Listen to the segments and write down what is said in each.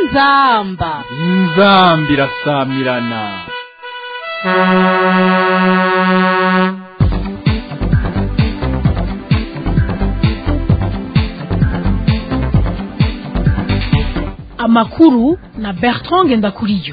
inzamba inzambi irasamirana amakuru na bertrand ngendakuriyo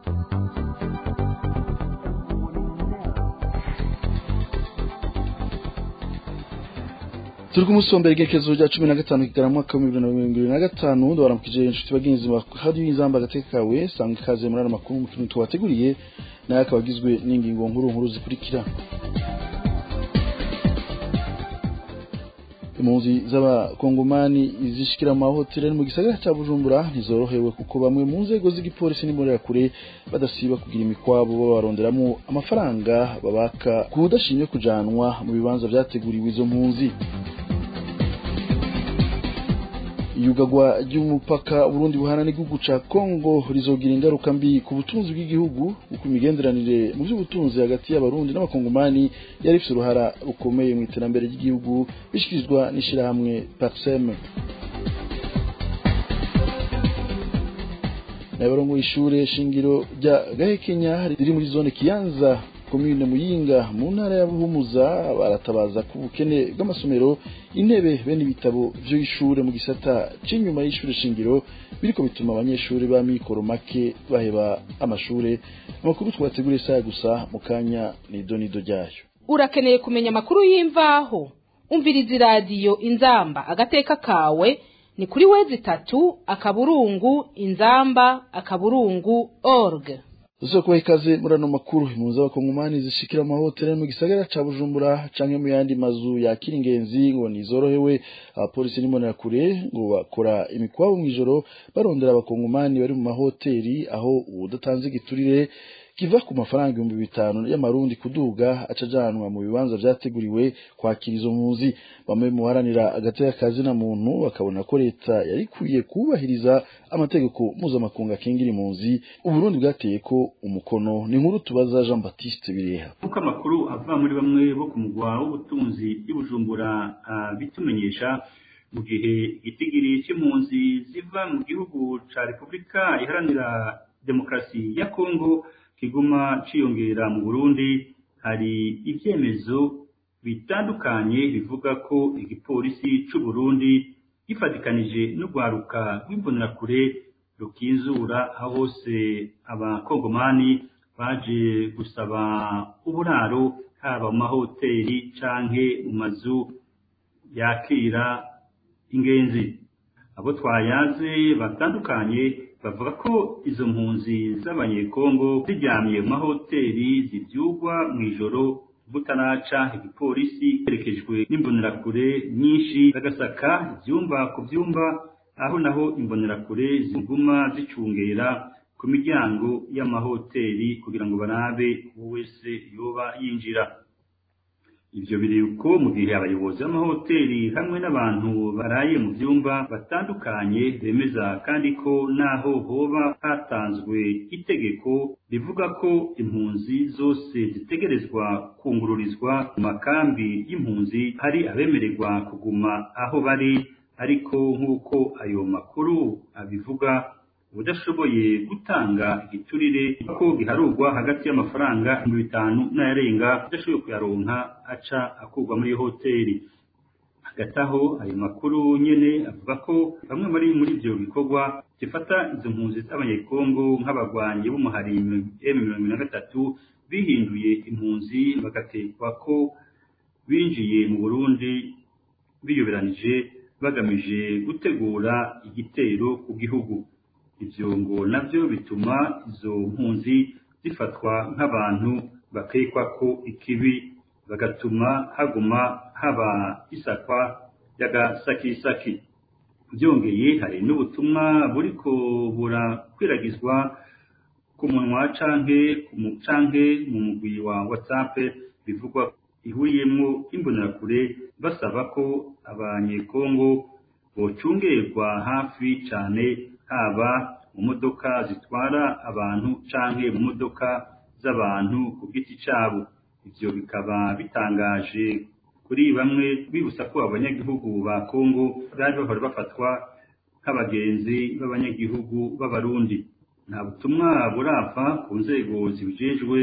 turi kumusombera igekezo rya cumi na gatanu kigana mu mwaka w'ibihumbi bibiri na mirongo ibiri na gatanu ndabaramukije inshuti bagenzi ba radiyo y'inzamba agateka kawe sanga ikaze muri ano makuru mu tuntu tubateguriye nayo akaba agizwe n'ingingo nkuru nkuru zikurikira impunzi z'abakongomani zishikira mu mahoteli ari mu gisagara cya bujumbura ntizorohewe kuko bamwe mu nzego z'igipolisi n'imbonerakure badasiba kugira imikwabo babaronderamo amafaranga babaka ku budashimye kujanwa mu bibanza vyateguriwe izo mpunzi iyugagwa ry'umupaka Burundi buhana n'igihugu ca Kongo rizogira ingaruka mbi ku butunzi bw'igihugu kuko imigenderanire mu by'ubutunzi hagati y'abarundi n'abakongomani yari ifite uruhara rukomeye mu iterambere ry'igihugu bishikirizwa n'ishirahamwe Parsem nabarongo ishure shingiro rya Gahekenya riri muri zone Kiyanza komine Muyinga mu ntara ya Buhumuza baratabaza ku bukene bw'amasomero intebe bene ibitabo vyo ishure mu gisata c'inyuma y'ishure shingiro biriko bituma abanyeshuri ba mikoro make baheba amashure amakuru twateguriye saya gusa mu kanya ni donido ryayo urakeneye kumenya amakuru y'imvaho umviriza iradiyo inzamba agateka kawe ni kuri wezi itatu akaburungu inzamba akaburungu org Uzo kuba ikaze muri ano makuru impunzi z'abakongomani zishikira amahoteli mu gisagara ca Bujumbura canke mu yandi mazu yakira ingenzi ngo nizorohewe abapolisi n'imbonerakure ngo bakora imikwabo mw'ijoro barondera abakongomani bari mu mahoteli aho udatanze igiturire kiva ku mafaranga ibihumbi bitanu y'amarundi kuduga acajanwa mu bibanza vyateguriwe kwakira izo mpunzi bamwe mu baharanira agateka kazi na muntu bakabona ko leta yari ikwiye kubahiriza amategeko mpuzamakungu akingira impunzi uburundi bwateye ko umukono ni nkuru tubaza jean baptiste bireha nk'uko amakuru ava muri bamwe bo ku mugwa w'ubutunzi y'ubujumbura bitumenyesha mu gihe igitigiri c'impunzi ziva mu gihugu ca repubulika iharanira demokarasi ya kongo kiguma ciyongera mu Burundi hari ivyemezo bitandukanye bivuga ko igipolisi c'u Burundi gifatikanije n'urwaruka rw'imbonerakure rukinzura aho hose abakongomani baje gusaba uburaro haba mu mahoteli canke mu mazu yakira ingenzi abo twayaze batandukanye bavuga ko izo mpunzi z'abanyekongo ziryamye mu mahoteli zibyugwa mu ijoro butaraca igipolisi herekejwe n'imbonerakure nyinshi bagasaka ibyumba ku byumba aho naho imbonerakure ziguma zicungera ku miryango y'amahoteli kugira ngo barabe uwo wese yoba yinjira ibyo biri uko mu gihe abayobozi b'amahoteli hamwe n'abantu baraye mu byumba batandukanye bemeza kandi ko naho hoba hatanzwe itegeko rivuga ko impunzi zose zitegerezwa kungururizwa mu makambi y'impunzi hari abemererwa kuguma aho bari ariko nk'uko ayo makuru abivuga udashoboye gutanga igiturire ko giharurwa hagati y'amafaranga ibihumbi bitanu n'ayarenga udashoboye kuyaronka aca akurwa muri hoteli hagati aho ayo makuru nyene avuga ko bamwe muri muri ivyo bikorwa zifata izo mpunzi z'abanyekongo nk'abagwanyi b'umuhari m mirongo na gatatu bihinduye impunzi bagatekwa ko binjiye mu burundi biyoberanije bagamije gutegura igitero ku gihugu ivyo ngo navyo bituma izo mpunzi zifatwa nk'abantu bakekwa ko ikibi bagatuma haguma haba isakwa ry'agasakisaki byongeye hari n'ubutumwa buriko burakwiragizwa ku munwa canke canke mu mugwi wa whatsapp bivugwa ihuriyemwo imbonerakure basaba ko abanyekongo bocungerwa hafi cane haba mu modoka zitwara abantu canke mu modoka z'abantu ku giti cabo ivyo bikaba bitangaje kuri bamwe bibutsa ko abanyagihugu ba Kongo bari bahora bafatwa nk'abagenzi b'abanyagihugu b'abarundi nta butumwa burava ku nzego zibijejwe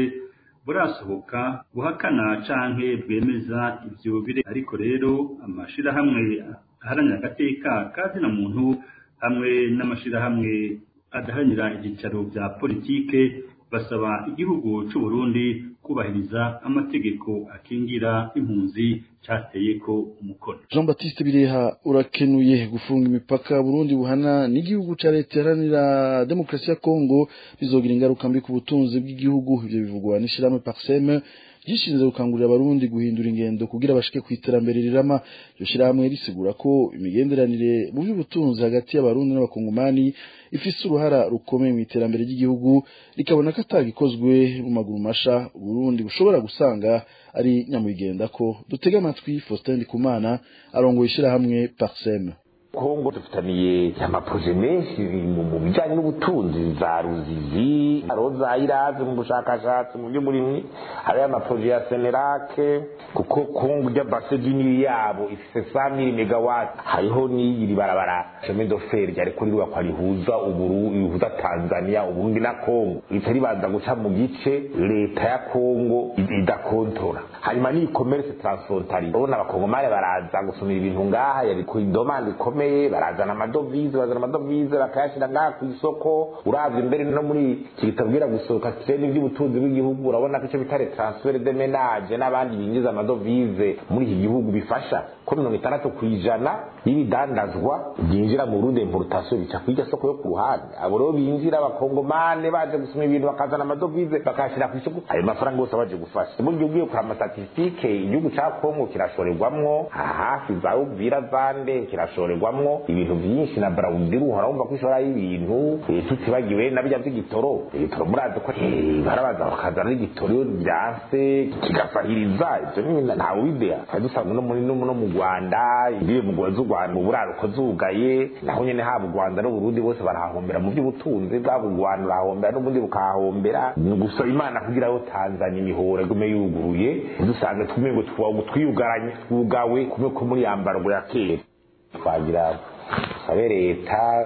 burasohoka buhakana canke bwemeza ivyo bire ariko rero amashirahamwe aharanira agateka kazina muntu hamwe n'amashirahamwe adaharanira ibyicaro bya politike basaba igihugu c'u Burundi kubahiriza amategeko akingira impunzi cateye ko umukono Jean Baptiste Bireha urakenuye gufunga imipaka Burundi buhana n'igihugu ca leta iharanira demokarasi ya Kongo bizogira ingaruka mbi ku butunzi bw'igihugu ivyo bivugwa n'ishirahamwe Parsem gishinzwe gukangurira abarundi guhindura ingendo kugira bashike ku iterambere rirama iryo shirahamwe risigura ko imigenderanire mu by'ubutunzi hagati y'abarundi n'abakongomani ifise uruhara rukomeye mu iterambere ry'igihugu rikabona ko atagikozwe mu maguru masha Burundi bushobora gusanga ari nyamwigenda ko dutega amatwi Faustin Ndikumana arongoye ishirahamwe Parsem kongo dufitaniye amaproje menshi mu bijyanye n'ubutunzi za ruzizi roza irazi mu bushakashatsi mu by'uburimyi hariyo amaproje ya senerake kuko kongo ijya base dini yabo ifise sa mili megawati hariho n'iri barabara chemin de fer ryari kuri rwakwa rihuza uburu rihuza tanzania uburundi na kongo rica ribanza guca mu gice leta ya kongo idakontora hanyuma n'iyi commerce transfrontalier urabona abakongomani baraza gusumira ibintu ngaha yari ku idomande ikomeye barazana amadovize bazana amadovize bakayashyira ngaha ku isoko uravye imbere no muri iki kitabwira gusohoka kireni by'ubutunzi bw'igihugu urabona ko icyo bita transfer de menage n'abandi binjiza amadovize muri iki gihugu bifasha ko mirongo itandatu ku ijana y'ibidandazwa byinjira mu Burundi importation bica ku iryo soko yo ku ruhande abo rero binjira abakongomane baje gusoma ibintu bakazana amadovize bakayashyira ku isoko ayo mafaranga yose baje gufasha buryo ugiye kureba amastatistike igihugu ca kongo kirashorerwamwo hafi za uvira zande kirashorerwamwo ibintu byinshi na Burundi uhora wumva ko ishora y'ibintu tutibagiwe na bijya by'igitoro igitoro murazi ko barabaza bakazana n'igitoro byanse kigafahiriza ibyo ntawe ubidea twari dusanzwe no muri no mu Rwanda ibiye mu z'u Rwanda mu buraruko zugaye naho nyene haba u Rwanda n'Uburundi bose barahahombera mu by'ubutunzi bwabo u Rwanda urahahombera n'ubundi bukahahombera ni gusaba Imana kugira ngo Tanzania imihora igume yuguruye dusange twumengo twiyugaranye twugawe kumwe ko muri yambarwa ya kera twagira sabe leta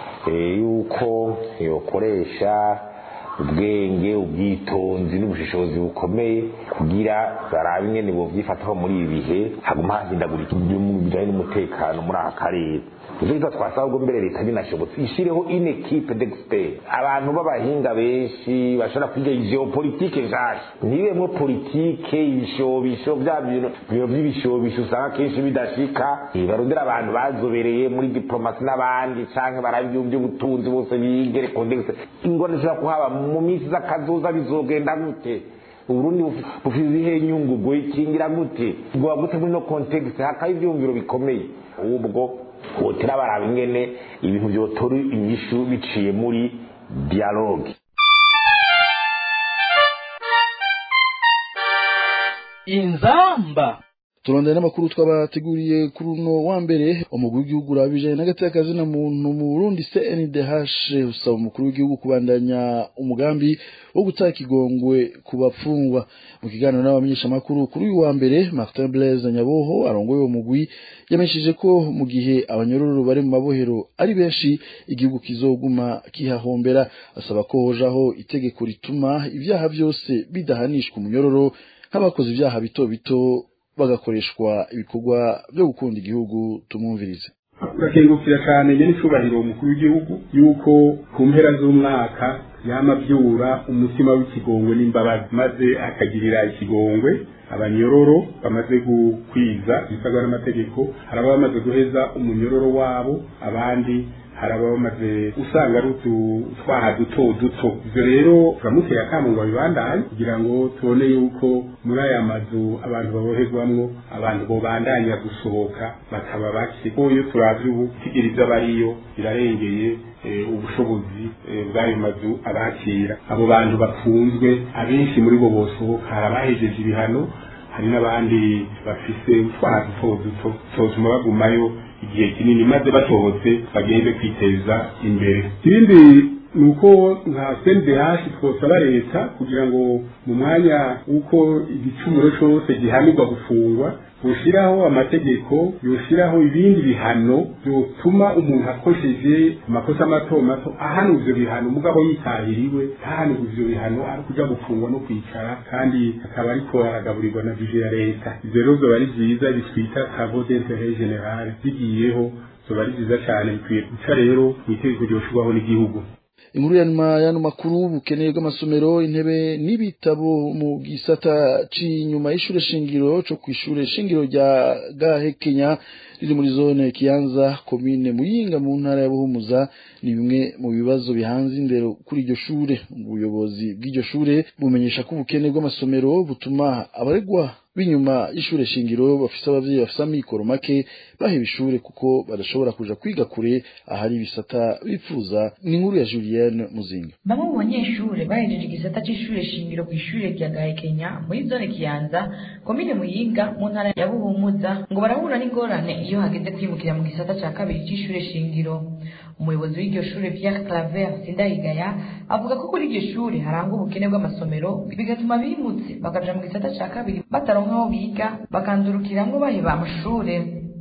yuko yokoresha ubwenge ubwitonzi n'ubushishozi bukomeye kugira barabe ingene bovyifataho muri ibi bihe haguma hahindagurika bijanye n'umutekano muri aka karere ivyo bitwa twasaba ubwo mbere leta binashobotse ishireho une equipe d'expert abantu b'abahinga benshi bashobora kwiga geopolitike nshasha ntibemwo politike ibishobisho vya bintu biro vy'ibishobisho usanga kenshi bidashika barondera abantu bazobereye muri diplomasi n'abandi canke barabi by'ubutunzi bose bigere contexte ingone zishobora kuhaba mu minsi z'akazoza bizogenda gute uburundi bufite ibihe nyungu bwo ikingira gute bwoba gute muri no context hakaba ivyumviro bikomeye ubwo hotera baraba ingene ibintu vyotora inyishu biciye muri dialogue inzamba turondera n'amakuru twabateguriye kuri uno wa mbere umugwi w'igihugu urabijanye n'agateka na muntu mu Burundi CNDH usaba umukuru w'igihugu kubandanya umugambi wo gutaka ikigongwe ku bapfungwa mu kiganiro n'abamenyesha makuru kuri uyu wa mbere Martin Blaise Nyaboho arongoye uwo mugwi yamenyesheje ko mu gihe abanyororo bari mu mabohero ari benshi igihugu kizoguma kihahombera asaba ko hojaho itegeko rituma ibyaha byose bidahanishwa umunyororo nk'abakoze ibyaha bito bito bagakoreshwa ibikorwa byo gukunda igihugu tumwumvirize turakengukira cyane nyine icubahiro umukuru w'igihugu yuko ku mpera z'umwaka yama abyura umutima w'ikigongwe n'imbabazi maze akagirira ikigongwe abanyororo bamaze gukwiza ibisabwa n'amategeko hari ababa bamaze guheza umunyororo wabo abandi hari ababa bamaze usanga ari utwaha duto duto ibyo rero turamuteye akamu ngo babibandanye kugira ngo tubone yuko muri aya mazu abantu baboherwamwo abantu bobandanya gusohoka bakaba bake ko iyo turavye ubu tigiriza bariyo birarengeye ubushobozi bw'ayo mazu abakira abo bantu bafunzwe abenshi muri bo bosohoka hari abahejeje ibihano hari n'abandi bafise utwaha duto duto totuma bagumayo igihe kinini maze basohotse bagende kwiteza imbere ibindi ni uko nka CNDH twosaba leta kugira ngo mu mwanya w'uko igicumuro cyose gihanirwa gufungwa yoshiraho amategeko yoshiraho ibindi bihano byotuma umuntu akosheje amakosa mato mato ahana ivyo bihano mugabo yitahiriwe ntahanirwe ivyo bihano ari kuja gufungwa no kwicara kandi akaba ariko aragaburirwa na bije ya leta ivyo rero vyoba ari vyiza bitwita travaux d'intérêt général bigiyeho vyoba ari vyiza cane bikwiye guca rero mw'itegeko ryoshirwaho n'igihugu inkuru ya nyuma y'ano makuru ubukeneye bw'amasomero intebe n'ibitabo mu gisata c'inyuma y'ishure shingiro co kw'ishure shingiro rya gahekenya riri muri zone kiyanza komine muyinga mu ntara ya buhumuza ni bimwe mu bibazo bihanze indero kuri iryo shure ubuyobozi bw'iryo shure bumenyesha ko ubukene bw'amasomero butuma abaregwa b'inyuma y'ishure shingiro bafise abavyeyi bafise amikoro make baheba ishure kuko badashobora kuja kwiga kure ahari ibisata bipfuza ni inkuru ya Julienne Muzinga bamwe mu banyeshure bahejeje igisata c'ishure shingiro kw'ishure rya Gahekenya muri zone Kiyanza komine Muyinga mu ntara ya Buhumuza ngo barahura n'ingorane iyo hageze kwimukira mu gisata ca kabiri c'ishure shingiro umuyobozi w'iryo shure Pierre Claver Sindayigaya avuga ko kuri iryo shure harangwa ubukene bw'amasomero bigatuma bimutse bakaja mu gisata ca kabiri bataronka aho biga bakandurukiramwo baheba amashure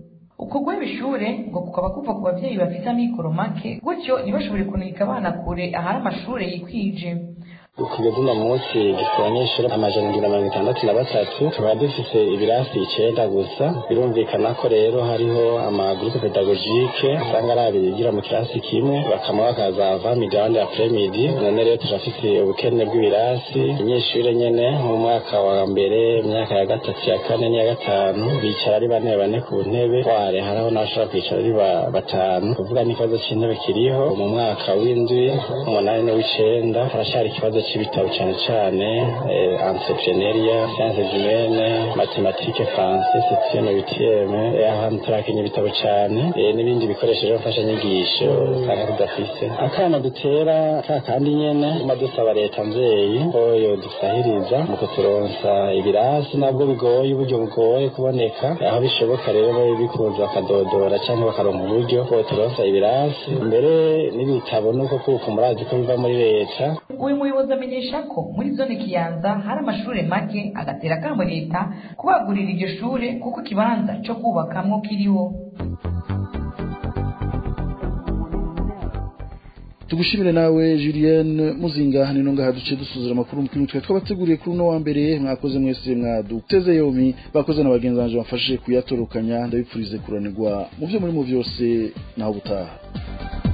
uko guheba ishure ngo kukaba kuva ku bavyeyi bafise amikoro make gutyo ntibashobore kunika abana kure ahari amashure yikwije kugeza uno munsi dufite abanyeshuri amajana indwi na mirongo itandatu na batatu tukaba dufise ibirasi icenda gusa birumvikana ko rero hariho amagurupe pedagogike usanga ari abiri bigira mu kirasi kimwe bakama bakazava migabane ya premidi none rero turafise ubukene bw'ibirasi abanyeshuri nyene mu mwaka wa mbere imyaka ya gatatu ya kane n'iya gatanu bicara ari bane bane ku ntebe ware hariho n'abashobora kwicara ari batanu kuvuga n'ikibazo c'intebe kiriho mu mwaka w'indwi umunani n'uw'icenda harashari ikibazo c'ibitabo cane cane entrepreneuria sciences humaines mathématiques français septième huitième ahantu turakenya ibitabo cane n'ibindi bikoresho rero mfashanyigisho usanga tudafise akana dutera ka kandi nyene tuma dusaba leta mvyeyi ko yodusahiriza mu kuturonsa ibirasi nabwo bigoye uburyo bugoye kuboneka aho bishoboka rero bikunze bakadodora canke bakaronka uburyo bwo turonsa ibirasi mbere n'ibitabo nuko kuko murazi ko biva muri leta uyu muyobozi amenyesha ko muri zone kiyanza hari amashure make agatera akamo leta kubagurira iryo shure kuko ikibanza co kubakamwo kiriho tugushimire nawe Julienne Muzinga nino ngaha duce dusuzura amakuru mu kintu twabateguriye kuri uno wa mbere mwakoze mwese mwaduteze yomi bakoze na bagenzi banje bafashe kuyatorokanya ndabipfurize kuranirwa mu byo muri mu byose naho gutaha